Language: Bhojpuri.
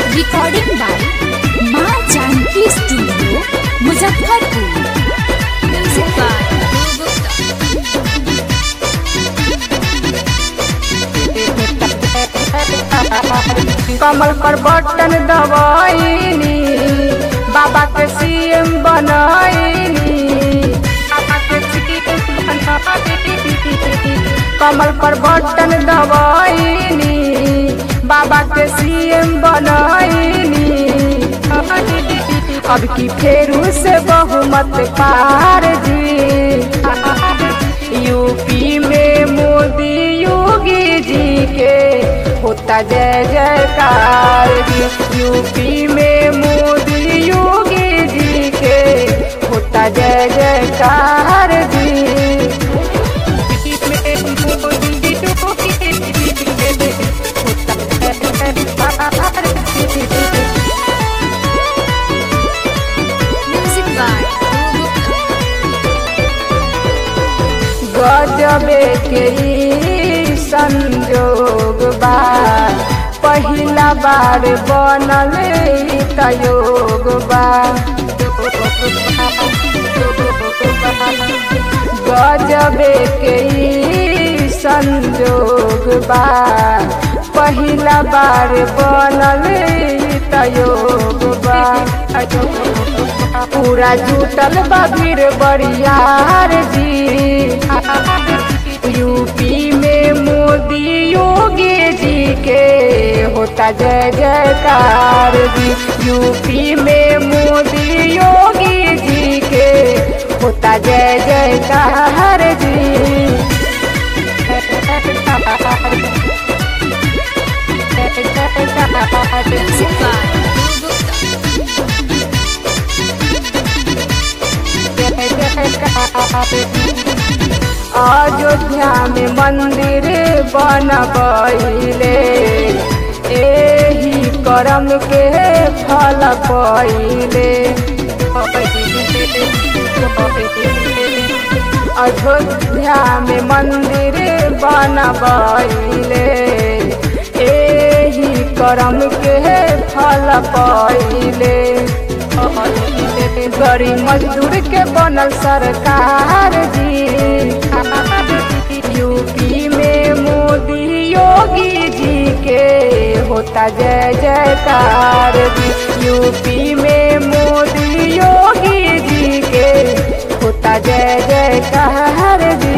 रिकॉर्डिंग बाय माँ Janki studio Muzaffarpur music by कमल पर बटन दबाइनी बाबा के सीएम बनाइनी बाबा के CM बनाइनी। कमल पर बटन दबाइनी बाबा के सीएम बनाइनी अब की फेरू से बहुमत पार जी यूपी में मोदी योगी जी के होता जय जयकार जी यूपी में मोदी योगी जी के होता जय जयकार जी म्यूजिक बाय गजबे के ई संजोग बा पहिला बार बनल ई तयोग बा गजबे के ई संजोग बा पहिला बार बनल ई तयोग बा पूरा जुटल बा भीड़ बरियार जी यूपी में मोदी योगी जी के होता जय जयकार जी यूपी में मोदी योगी जी के होता जय जयकार जी म्यूजिक बाय अयोध्या में मंदिर बनबैले एही करम के फल पहिले अयोध्या में मंदिर बनबैले एही करम के फल पहिले गरीब मजदूर के बनल सरकार जी यूपी में मोदी योगी जी के होता जय जयकार जी यूपी में मोदी योगी जी के होता जय जयकार जी